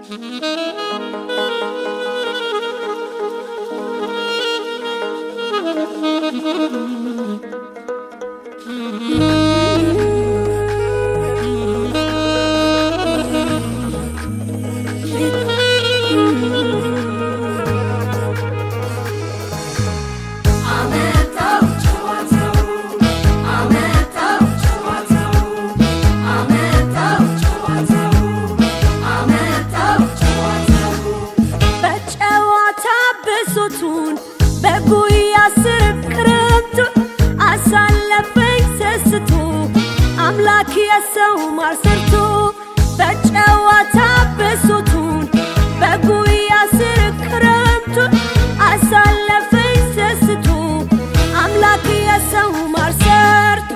በጨዋታ ብሶቱን በጉያ ስር ክረምቱን አሳለፈኝ ሰስቶ አምላክ የሰው ማር ሰርቶ በጨዋታ ብሶቱን በጉያ ስር ክረምቱን አሳለፈኝ ሰስቶ አምላክ የሰው ማር ሰርቶ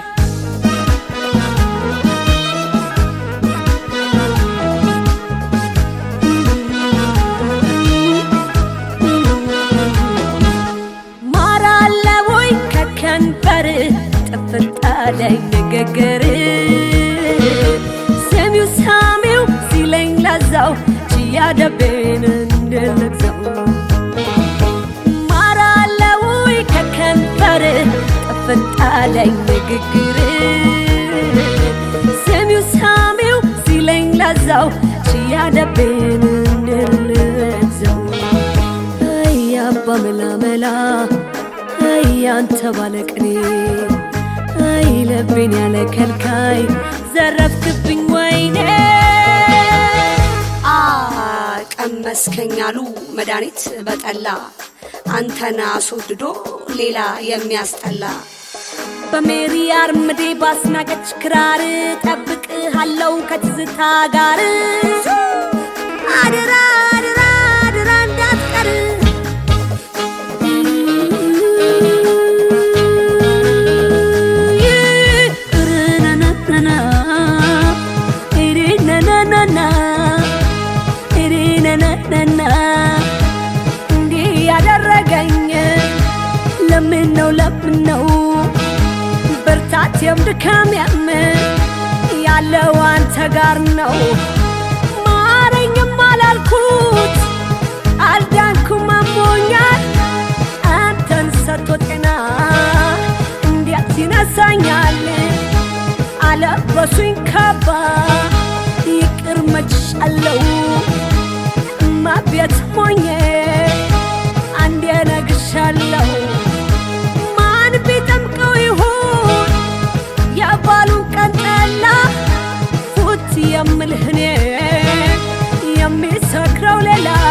ማር አለ ወይ ከከንበር ጥፍጣለኝ ንግግር ሰሚው ሳሚው ሲለኝ ለዛው ችያደቤን እንድልግዘው ማር አለ ወይ ከከንበር ጥፍጣለኝ ንግግር ሰሚው ሳሚው ሲለኝ ለዛው ችያደቤን እንድልግዘው አይ አባ መላመላ አይ አንተ ባለቅኔ አይ ልቤን ያለ ከልካይ ዘረፍክብኝ ወይኔ አ ቀመስከኝ አሉ መድኃኒት በጠላ አንተን አስወድዶ ሌላ የሚያስጠላ በሜሪ አርምዴ ባስናቀች ክራር ጠብቅሃለው ከትዝታ ጋር አድራ አድራ አድራ እንዳትቀር ርነነነና ሪነነነና ሪነነነና እንዲህ ያደረገኝ ለምን ነው ለምን ነው ብርታቴም ድካሜም ያለው አንተ ጋር ነው ማረኝም አላልኩት አልዳንኩም አሞኛል አንተን ሰጥቶ ጤና እንዴት ይነሳኛል አለበሱኝ ካባ ይቅር መችሻለው እማ ቤት ሆኜ አንዴ ነግሻለሁ ማን ቢጠምቀው ይሁን የባሉን ቀን ጠላ ፉት የምልህ እኔ የሚሰክረው ሌላ